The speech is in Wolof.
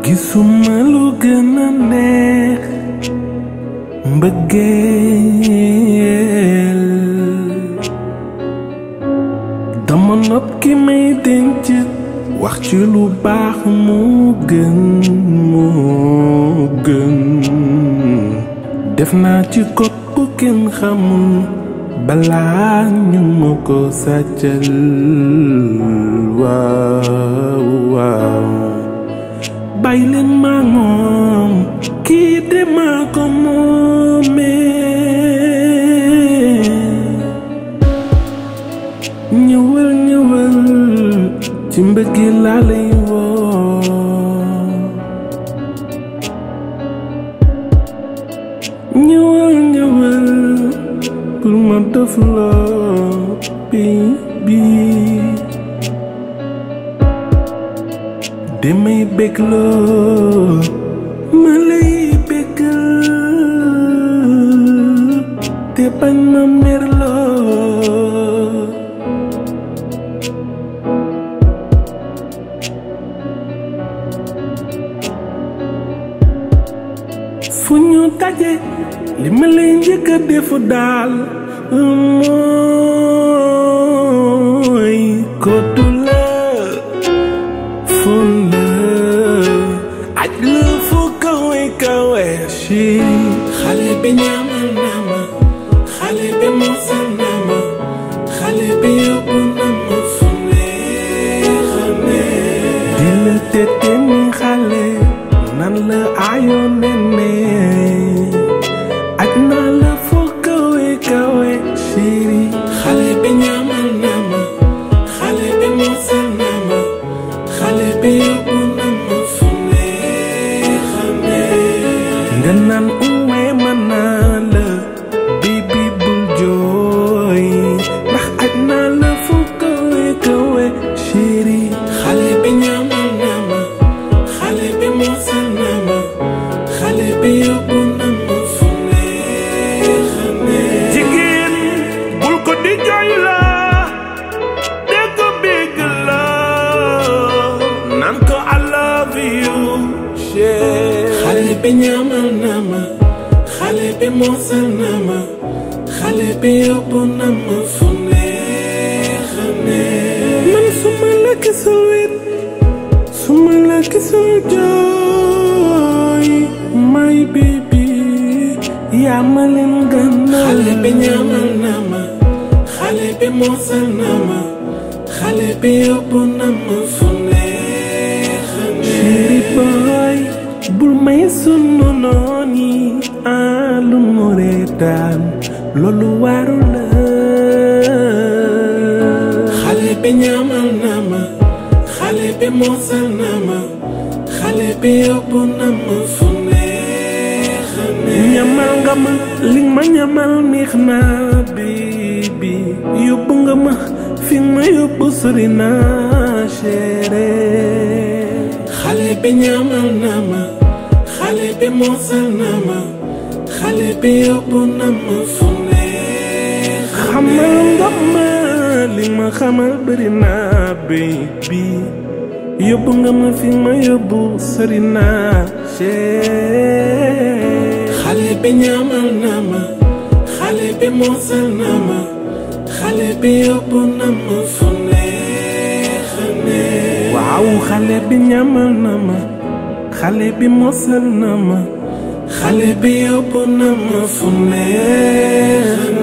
gisuma lu gën a neex mbëggeel dama nopp ki may denc wax ci lu baax moo gën moo gën def naa ci kot ku kenn xamul balaa ñu ma ko sàccal waaw waaw bàyyi leen maa moom kii de maa ko moomee ñëwal ñëwal ci mbëggi laa lay woo ñëwal ñëwal pour ma def la baby damay bëgg loo ma lay bëggal te bañ ma mer loo fu ñu daje li ma lay njëkk a defu daal mooy kottu la fon la aj la fu kawe kawe chéri xale bi ñaamal na ma xale bi mosal na ma xale bi yóbbu na ma fu neex a neex di la tete ni xale nan la ayoon nene aj naa la fu kawe kawe chéri xale bi ñaamal na ma xale bi mosal na ma xale bi yóbbu na ma fu neex a neex nga naan uwe ma naa la bibi bul jooy ndax aj naa la fu kawe kawe chéri xale bi ñaamal na ma xale bi mosal na ma xale bi yóbbu na ma fu neex a neex jigéen bul ko di jooy la de ko bégg la naan ko I love you chéri xale bi ñaamal na ma xale bi mosal na ma xale bi yóbbu na ma fu neex a neex man su ma la gisul wit su ma la gisul jooy my baby yaa ma leen gànnaaw xale bi ñaamal na ma xale bi mosal na ma xale bi yóbbu na ma fu neex a neex chéri boy bul may sunu noon yi ah lu mu reetaan loolu waru la xale bi ñaamal na ma xale bi mosal na ma xale bi yóbbu na ma fu neex a neex ñamal nga ma li ma ñamal neex na baby yóbbu nga ma fi ma yóbbu sori na chéri xale bi ñaamal na ma xale bi mosal na ma xale bi yóbbu na ma fu neex xamal nga ma li ma xamal bëri na baby yóbbu nga ma fi ma yóbbu sori na chéri xale bi ñaamal na ma xale bi mosal na ma xale bi yóbbu na ma fu neex a neex waaw xale bi ñaamal na ma xale bi mosal na ma xale bi yóbbu na ma fu neex a